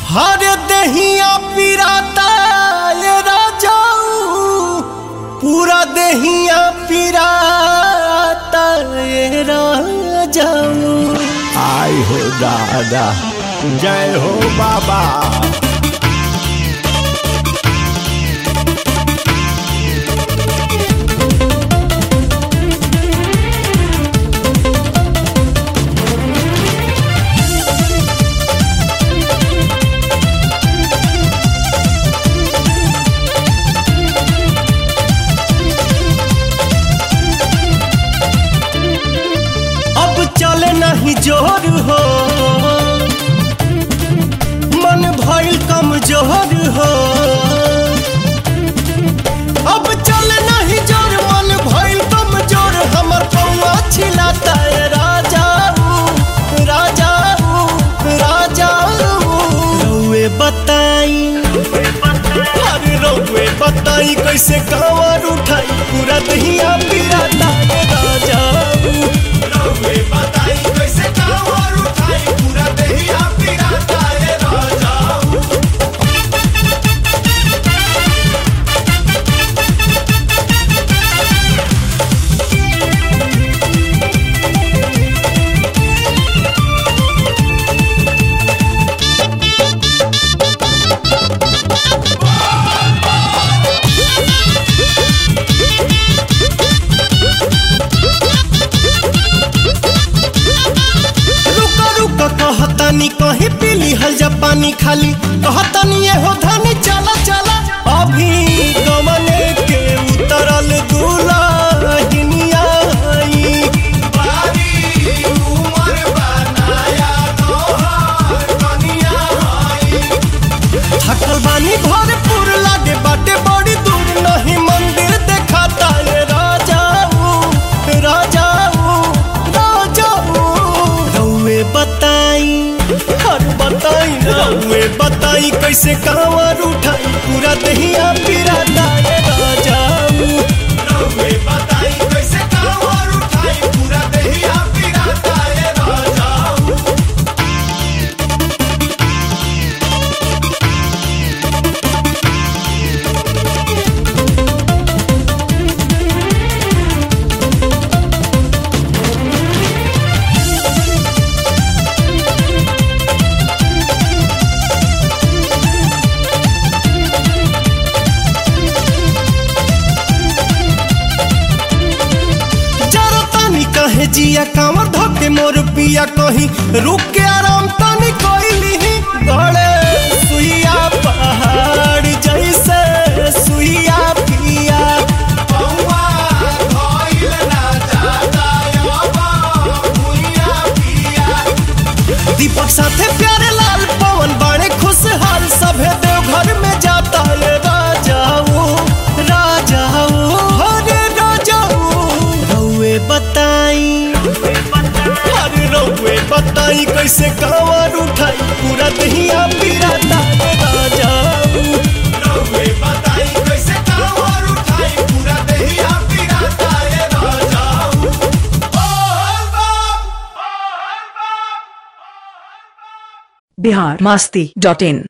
हर दहिया पिराता ये राजाऊ पूरा दहिया पिराता ये राजाऊ आय हो दादा जय हो बाबा अब चले नहीं जोर हो मन भइल कमजोर हो अब चले नहीं जोर मन भइल कमजोर हमर पौआ छिलाता है राजाऊ राजाऊ राजाऊ रउए बताई अरे रउए बताई कैसे कांवर उठाई पूरा दहिया पिराता है राजाऊ रउए बताई कैसे कांवर उठाई पूरा दहिया पिराता है राजाऊ रुक रुक कहतानी कहीं पीली हल जा पानी खाली कहतानी ये हो धनी चला चला अभी गमने के उतरल दुलाहिनिया आई बारी उमर बनाया तोहार कनिया आई थकल बानी भरपूर लागे बाटे बड़ी दूर नहीं मंदिर देखाता ये राजाऊ राजाऊ राजाऊ रउए बताई हर बताई रउए बताई कैसे कांवर उठाई पूरा दहिया पिराता ये राजाऊ रउए बताई कैसे कांवर उठाई पूरा दहिया पिराता ये राजाऊ जरा तानी कहे जिया कांवर धोके मोर पिया कहीं रुक के आराम तानी कोइली गड़े सुइया पहाड़ जैसे सुइया पिया पौआ धइल ना जाता अब भुइया पिया दीपक साथे प्यारे लाल पवन बड़े खुशहाल सभे देवघर में जाता ये राजाऊ राजाऊ हरे राजाऊ रउए बताई अरे रउए बताई कैसे कांवर उठाई पूरा दहिया पिराता ये राजाऊ रउए बताई कैसे कांवर उठाई पूरा दहिया पिराता ये राजाऊ बोल बम बिहार मस्ती डॉट इन